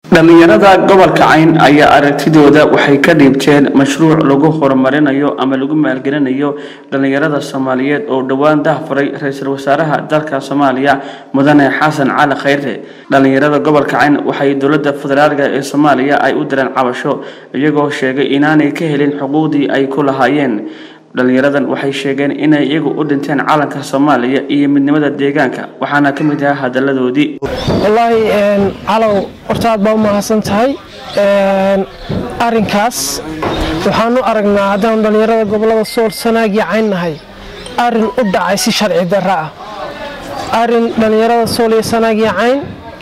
dhallinyarada gobolka cayn ayaa aragtidooda waxay ka dhiibteen mashruuc lagu horumarinayo ama lagu maalgelinayo dhallinyarada soomaaliyeed oo dhowaan dahfuray ra-iisul wasaaraha dalka soomaaliya mudane xasan cali khayre dhallinyarada gobolka cayn waxay dowlada federaalk ee soomaaliya ay u direen cabasho iyagoo sheegay inaanay ka helin xuquuqdii ay ku lahaayeen dhallinyaradan waxay sheegeen inay iyagu u dhinteen calanka soomaaliya iyo midnimada deegaanka waxaana ka mid ahaa hadaladoodii wallaahi calow horta aad baa u mahadsan tahay arinkaas waxaanu aragnaa haddaan dhallinyarada gobolada sool sanaagii cayn nahay arin u dhacay si sharci darra ah arin dhallinyarada sool iyo sanaagii cayn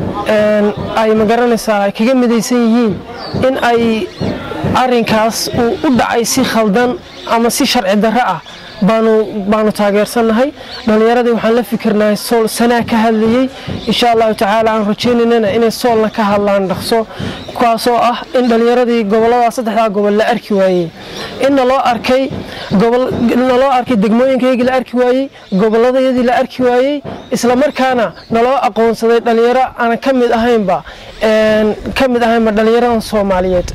ay magaranaysaa ay kaga midaysan yihiin in ay arinkaas uu u dhacay si khaldan ama si sharci darro ah baanu taageersannahay dhallinyaradii waxaan la fikirnahay sool sanaa ka hadlayey insha allahu tacaala aan rajaynaynana inay soolna ka hadlaan dhaqso kuwaasoo ah in dhallinyaradii gobolada saddexdaa gobol la arki waayey in naloo arkay naloo arkay degmooyinkaygii la arki waayey gobolladayadii la arki waayey islamarkaana naloo aqoonsaday dhallinyaro aanan ka mid ahaynba ka mid ahaynba dhallinyaradan soomaaliyeed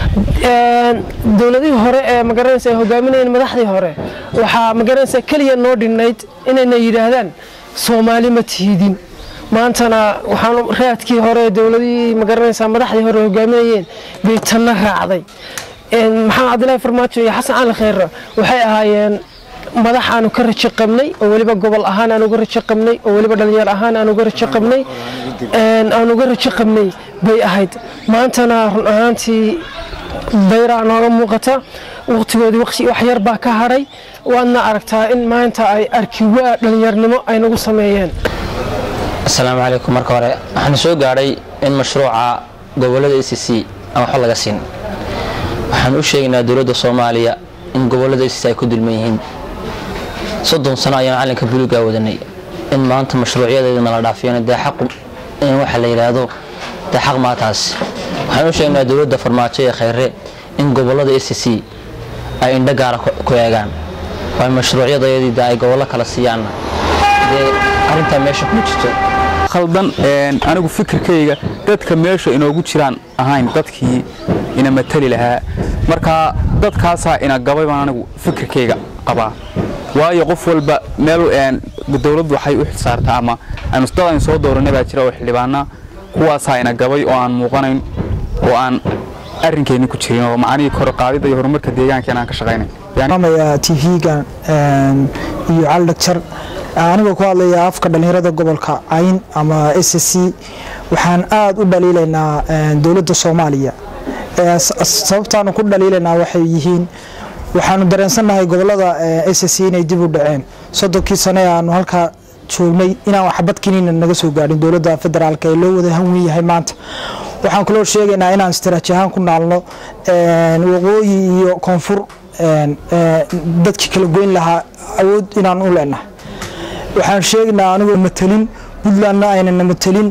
dowladihii hore ee magaranaysa ay hogaaminayeen madaxdii hore waxaa magaranaysa keliya noo dhinnayd inayna yidhaahdaan soomaali ma tiidin maantana waxaan raadkii hore dowladihii magaranaysa madaxdii hore hogaaminayeen bay tanna raacday maxamed cabdilaahi farmaajo iyo xasan cali khayre waxay ahaayeen madax aanu ka rajo qabnay oo weliba gobol ahaan aan uga rajo qabnay oo weliba dhalinyar ahaan aan uga rajo qabnay aan uga rajo qabnay bay ahayd maantana run ahaantii dayraa nooga muuqata waqtigoodii wax yar baa ka hadhay waadna aragtaa in maanta ay arkiwaa dhallinyarnimo ay nagu sameeyeen asalaamu calaykum marka hore waxaana soo gaadhay in mashruuca gobolada a c c aan waxba laga siin waxaan u sheegaynaa dowladda soomaaliya in gobolada a c c ay ku dulman yihiin soddon sano ayaan calanka buluugaa wadanay in maanta mashruucyadeeda nala dhaafiyana dee xaqu in waxa la yidhaahdo dee xaq maataas waxaan u sheegnaa dowladda farmaajo ee khayre in gobolada a c c ay indho gaara ku eegaan waa mashruucyadayadii de ay gobollo kala siiyaanna dee arrintaa meesha kuma jirto khaldan anigu fikirkayga dadka meesha inoogu jiraan ahayn dadkii ina matali lahaa marka dadkaasaa ina gabay baan anigu fikirkayga qabaa waayo qof walba meel dowladdu waxay u xilsaartaa ama dad aynu soo dooranay baa jira oo xildhibaana kuwaasaa ina gabay oo aan muuqanayn oo aan arrinkeenni ku jirin oo macnihii korqaadida iyo horumarka deegaankeena aan ka shaqaynay tv-ga iyo cali dhagjar anigoo ku hadlaya afka dhallinyarada gobolka cayn ama s c waxaan aada u dhaliilaynaa dowladda soomaaliya sababtaanu ku dhaliilaynaa waxay yihiin waxaanu dareensannahay gobolada s c inay dib u dhaceen soddonkii sane aanu halkaa joognay inaan waxbadkiniina naga soo gaadhin dowladda federaalk ee loo wada hanwen yahay maanta waxaan kaloo sheegaynaa inaan istaraati ahaan ku naalno waqooyi iyo koonfur dadkii kala goyn lahaa awood inaan u leenahay waxaan sheegaynaa anigoo matelin puntlandna aynana matelin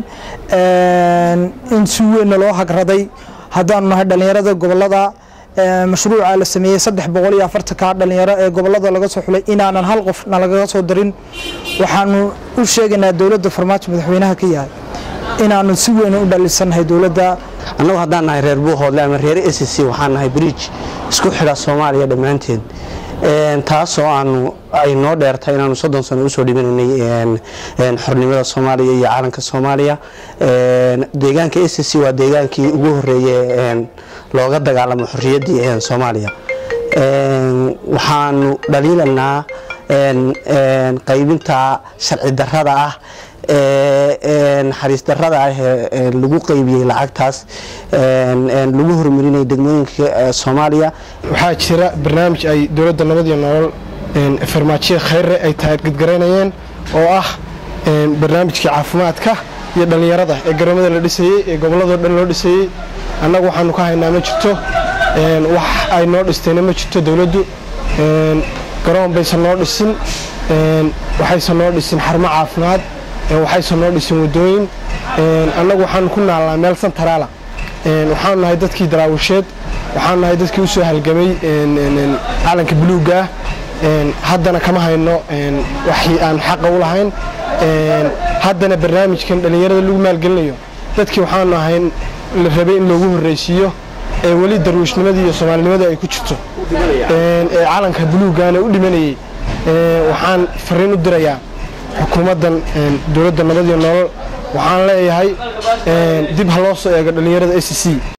in si weynna loo hagraday haddaanu nahay dhallinyarada gobolada mashruuca la sameeyey saddex boqol iyo afartanka dhalinyaro ee gobolada laga soo xulay inaanan hal qof nalagaga soo darin waxaanu u sheegaynaa dowladda farmaajo madaxweynaha ka yahay inaanu si weyn u dhalisannahay dowladda annagu haddaan nahay reer buuhoodle ama reer s c waxaan nahay bridge isku xidha soomaaliya dhammaanteed taasoo aanu ay noo dheertay inaanu soddon sano usoo dhibinaynay xornimada soomaaliya iyo caalanka soomaaliya deegaanka s c waa deegaankii ugu horeeye looga dagaalamo xorriyaddii soomaaliya waxaanu dhaliilanaa qaybinta sharci darrada ah naxariis darrada ah ee lagu qaybiyey lacagtaas lagu horumarinaya degmooyinka soomaaliya waxaa jira barnaamij ay dowladda nabad iyo nolol farmaajiya khayre ay taagedgaraynayeen oo ah barnaamijkii caafimaadka iyo dhallinyarada ee garoomada la dhisayey ee gobolladoo dhan loo dhisayey annagu waxaanu ka haynaa ma jirto wax ay noo dhistayna ma jirto dowladdu garoon baysan noo dhisin waxaysan noo dhisin xarumo caafimaad waxaysan noo dhisin wadooyin annagu waxaanu ku naalnaa meel santaraala waxaanu nahay dadkii daraawisheed waxaanu nahay dadkii usoo halgamay calanka buluugga ah haddana kama hayno waxii aan xaqa u lahayn haddana barnaamijkan dhallinyarada lagu maalgelinayo dadkii waxaanu ahayn la rabay in loogu horreysiiyo ee weli darwiishnimadii iyo soomaalinimadii ay ku jirto ee calanka buluuggaana u dhimanayey waxaan fariin u dirayaa xukuumaddan dowladda nabad iyo nolol waxaan leeyahay dib ha loo soo eego dhallinyarada a c c